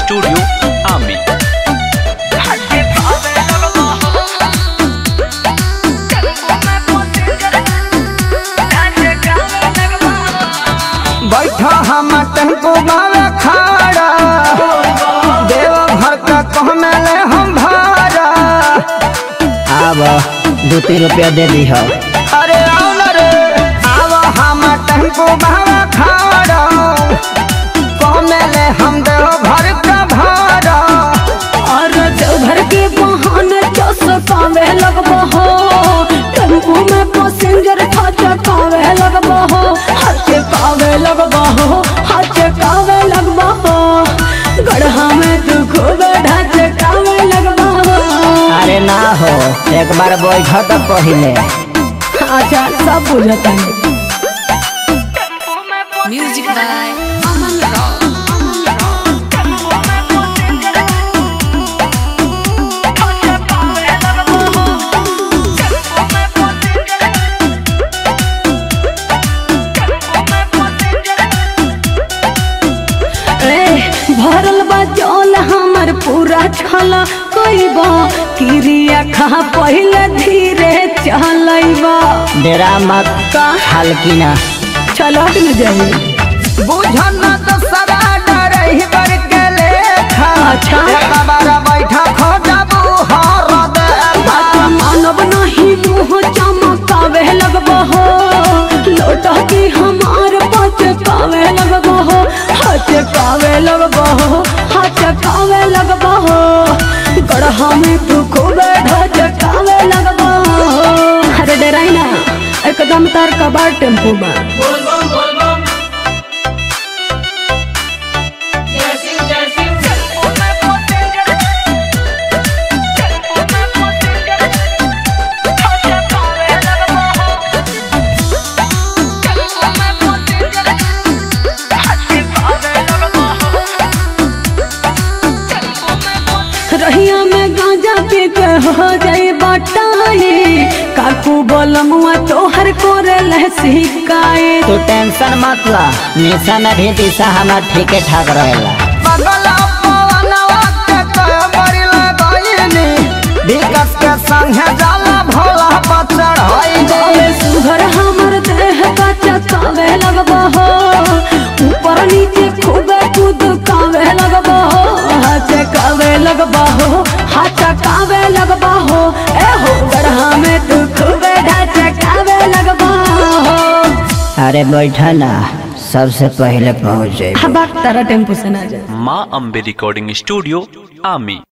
Studio आमी बैठा हम टेम्पू गावे खाड़ा देव घर का कहने ले हम भाड़ा आब दू तीन रुपया दे दी हो अरे आओ न रे आव हम टेम्पू गावे खाड़ा कहने ले हम देव घर का भाड़ा और देवघर के बहाने चौसकावे लगबो हो टेम्पू में पैसेंजर फटकावे लगबो हो हाथे कावे लगबो हो हाथे कावे लगबो हो गढ़ा में तू खूब ढाचे कावे लगबो हो अरे ना हो एक बार बैठ तो पहिले अच्छा सब बुझता है Music by Aman Rock. ए भरल बा जल हमर पूरा छला कइबा किरिया खा पहिले धीरे चलैबा डेरा मत का हल्की ना चलट न जाई बुझन तो सदा डरही बर के लेखा अच्छा। एक बार बैठा खो जाबू हर दे बात मानव नहीं मुँह चमकावे लगबो हो लोटा की हमार पच कावे लगबो हो हाथ कावे लगबो हो हाथ कावे लगबो हो गढ़ा में तू खूब ढोच कावे लगबो हो अरे डराई ना एकदम तार कबाड़ टेम्पू में रहिया में गांजा पी के हो जाई बटाई काकू बोलमुआ तोहर कोरे ले सिकाए तू टेंशन मत ला निशा में भी दिशा हमार ठीके ठाक रहेला बगल पवनवा के कमरी लगैनी विकस के संगे जाला भोला पर चढ़ैनी बाबे सुघर हमर देह का चकावे लगबो हो ऊपर नीचे खूबे कूद कावे लगबो हो हाथ कावे लगबो हो हाथ कावे लगबो हो ए हो गढ़ा में तू खूबे ढाच कावे लगबो हो अरे बैठा ना सबसे पहले पहुँच जाए हबाक तारा टेम्पू से ना जा माँ अम्बे रिकॉर्डिंग स्टूडियो आमी